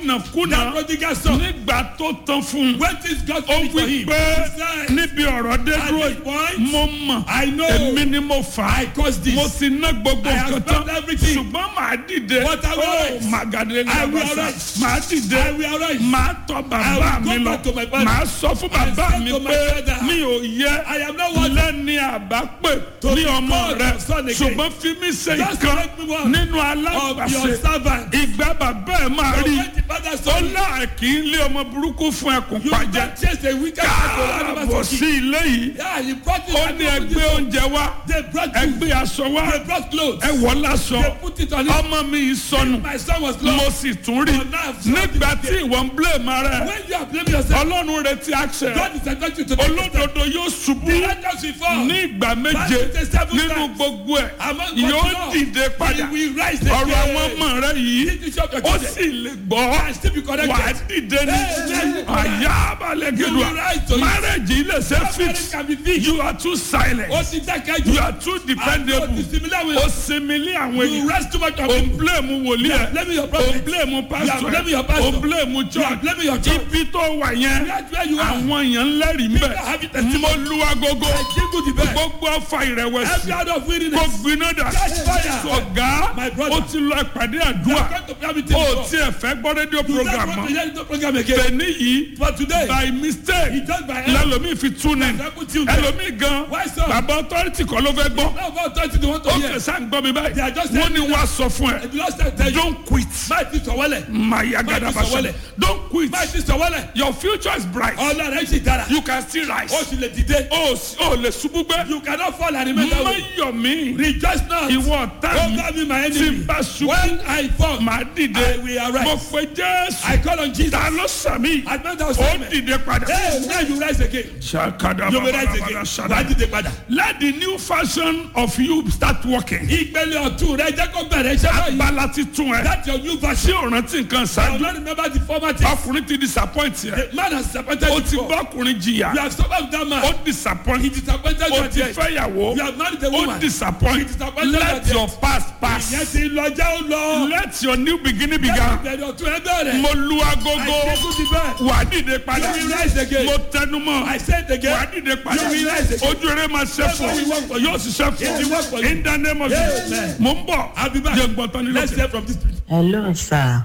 onínàkúnà That prodigal son. nígbà tó tán fún un When things God ó finished for wí him. pé He said, níbi ọ̀rọ̀ dé At dúró this point, mo mọ̀ I know èmi ni mo fà á I caused this. mo ti ná gbogbo I have nǹkan tán spent everything. ṣùgbọ́n màá dìde But I will ó arise. màgàdé I will làbàṣà arise. màá dìde I will arise. màá tọ̀ bàbá I will mi go lọ back to my father. màá sọ fún I bàbá said mi to my pé father, mi ò yẹ I am not worthy lẹ́ni àbápè to ní be ọmọ called rẹ your son again. ṣùgbọ́n fi mí ṣe Just ìkan make me one nínú of your alágbàṣe servants. ìgbà bàbá ẹ̀ máa But rí when the father ó saw you, náà kì í lé ọmọ burúkú fún ẹkùn you pàjẹ́ don't chase the wicked man to káàbọ̀ animals sí to kill. ilé yìí Yeah, he brought it ó and ní they put ẹgbẹ́ it on. oúnjẹ wá They brought food. ẹgbẹ́ aṣọ wá They brought clothes. ẹ wọ̀ láṣọ They put it on him. ọmọ mi yìí sọnù My son was mo lost. sì tún rí But now I've seen nígbà it tí ìwọ ń blame ara ẹ When you are blaming yourself, ọlọ́run retí action God is expecting you to take a step. olódodo yóò ṣubú The righteous will fall. ní ìgbà méje Bible says seven nínú times. gbogbo ẹ̀ Among yóò God, dìde He padà will rise ọ̀rọ̀ again. àwọn ọmọ rẹ yìí This is your ó children. sì lè gbọ́ And still be corrected. wà á dìde ní Amen. àyà abalẹ̀ You gẹ̀dùà will rise to it. marriage yìí lè ṣe That fix marriage can be fixed. you are too silent Ó ti dákẹ́ jù. you are too dependable Àti similar with ó sinmi ní àwọn you ènìyàn rest too much on ó people. blame wòlíì You are ẹ̀ blaming your ó prophet. blame You pastor are blaming ẹ̀ your pastor. ó blame You are church blaming your church. ibi tó wà yẹn That's where you are. àwọn èèyàn ń lẹ́rìí mbẹ́ People have it testimony. mo lu agogo I jingle the bell. gbogbo ọfà ìrẹ̀wẹ̀sì Every out of kò weariness. gbiná dà Catch fire. ọ̀gá My brother. ó ti lọ ìpàdé You are àdúrà going to prayer meeting ó before. tiẹ̀ fẹ́ gbọ́ rédíò You don't program want to mọ́ hear the program again. tẹ̀ní yìí But today, by mistake he just by error. lẹ́lòmíì fi tún ní Example tunes. ẹlòmíì gan Why so? bàbá authority kọ́ ló fẹ́ gbọ́ Now about thirty they want to ó hear. kẹsà ń gbọ́ mi They are báyìí just wọ́n ní telling wàá sọ fún ẹ The last time tell you. don't quit Máa ti sọ̀wọ́lẹ̀. maya Má ti gadabasa sọ̀wọ́lẹ̀. don't quit Máa ti sọ̀wọ́lẹ̀. your future is bright Ọ̀la rẹ̀ sì dára. you can still rise Ó sì lè dìde. ó sì- ó lè ṣubú gbé You cannot fall and remain that má way. yọ̀ mí Rejoice not. ìwọ ọ̀tá mi Over me my tí enemy. n bá ṣubú When I fall, màá dìde I will arise. mo pe jésù I call on Jesus. ta ló sàmì I meant that ó statement. dìde padà. Hey, now you rise again. ṣàkàdà You will rise bàbàbàbà again. ṣàdá. Wàá dìde padà. let the new fashion of you start working. Ìpele ọ̀tún rẹ̀ jẹ́ kó bẹ̀rẹ̀ iṣẹ́ báyìí. abala ti tún ẹ. That's your new tí version. o rántí nǹkan I will ṣáájú. not remember the former thing. ọkùnrin ti disappoint yẹ. The man has disappointed o you ti before. bá ọkùnrin jìyà. You have suffered with that man. o disappoint. He disappointed you o at ti the end. fẹ́ yàwó. You have married a o woman. disappoint. He disappointed let at the your end. past Ìyẹn pass. ti lọ jẹ́ ó lọ. let your new beginning begin. Ìbẹ̀rẹ̀ ọ̀tún ẹ bẹ̀rẹ̀. mo lu agogo. I take you the wà á dìde padà. You will rise again. mo tẹnumọ́. I said again. wà á dìde padà. You will rise again. ojú rẹ máa ṣe fún Yes, it will work for you. yóò ṣiṣẹ́ It will work for fún you. in the name of Yes. Jesus. mo ń bọ̀. I'll be back. jẹ́ gbọ́tán nílò Let's hear from this place. hello sir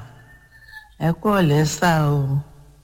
ẹ kú ọ̀lẹ́ sà o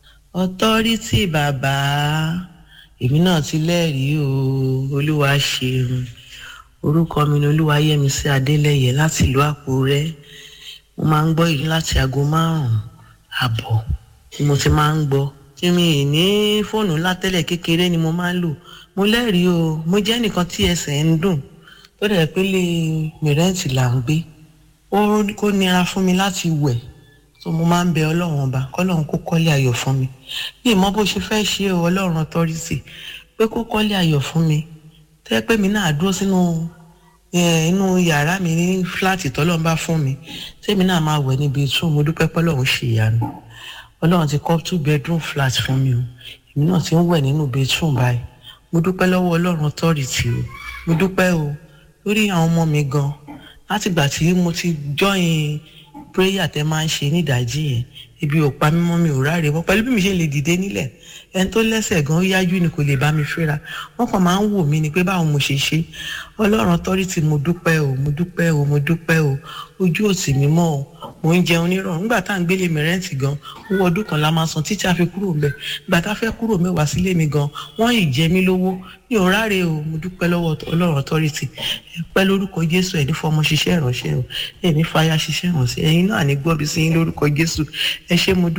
ọtọ́rítì bàbá èmi náà ti lẹ́rìí o olúwa ṣeun orúkọ mi ni olúwayẹmísí adélẹyẹ láti ìlú àkúrẹ́ mo máa ń gbọ́ èyí láti aago márùn-ún àbọ̀ tí mo ti máa ń gbọ́ tí mi ì ní fóònù ńlá tẹ́lẹ̀ kékeré ni mo máa ń lò mo lẹ́rìí o mo jẹ́ nìkan tí ẹsẹ̀ ń dùn tó dẹ̀ pé lè mìrẹ́ǹtì là ń gbé ó kó nira fún mi láti wẹ̀ so mo máa ń bẹ ọlọ́run ọba kọ́lọ́run kó kọ́lé ayọ̀ fún mi bí ìmọ̀ bó ṣe fẹ́ ṣe o ọlọ́run authority pé kó kọ́lé ayọ̀ fún mi tẹ́ pé mi náà dúró sínú eh, inú yàrá mi ní fúláàtì tọ́lọ́run bá fún mi tẹ́mi náà máa wẹ̀ níbi tún mo dúpẹ́ pọ́lọ́run ṣe ìyanu ọlọ́run ti kọ́ two bedroom flat fún mi o èmi náà ti ń wẹ̀ nínú bedroom báyìí mo dúpẹ́ lọ́wọ́ ọlọ́run authority o mo dúpẹ́ o lórí àwọn ọmọ mi gan látìgbà tí mo ti join prayer tẹ máa ń ṣe nídàájí yẹn ibi ò pa mímọ́ mi ò ráre mọ́ pẹ̀lú bí mi ṣe lè dìde nílẹ̀ ẹni tó lẹ́sẹ̀ gan ó yájú ni kò lè bá mi fẹ́ra wọ́n kàn máa ń wò mí ni pé báwo mo ṣe ṣe ọlọ́run authority mo dúpẹ́ o mo dúpẹ́ o mo dúpẹ́ o ojú òsì mi mọ́ o mo ń jẹun nírọ̀rùn nígbà tá à ń gbélé mi rẹ́ǹtì gan owó ọdún kan la máa san títí a fi kúrò mbẹ̀ nígbà tá a fẹ́ kúrò mẹ́wàá sílé mi gan wọ́n ì jẹ mí lówó mi ò ráre o mo dúpẹ́ lọ́wọ́ ọlọ́run authority ẹ pẹ́ lórúkọ jésù ẹ̀ ní fọmọ ṣiṣẹ́ ìránṣẹ́ o ẹ̀ ní fàyà ṣiṣẹ́ ìránṣẹ́ ẹ̀yin náà ní gbọ́bi sí yín lórúkọ jésù ẹ ṣé mo dúpẹ́.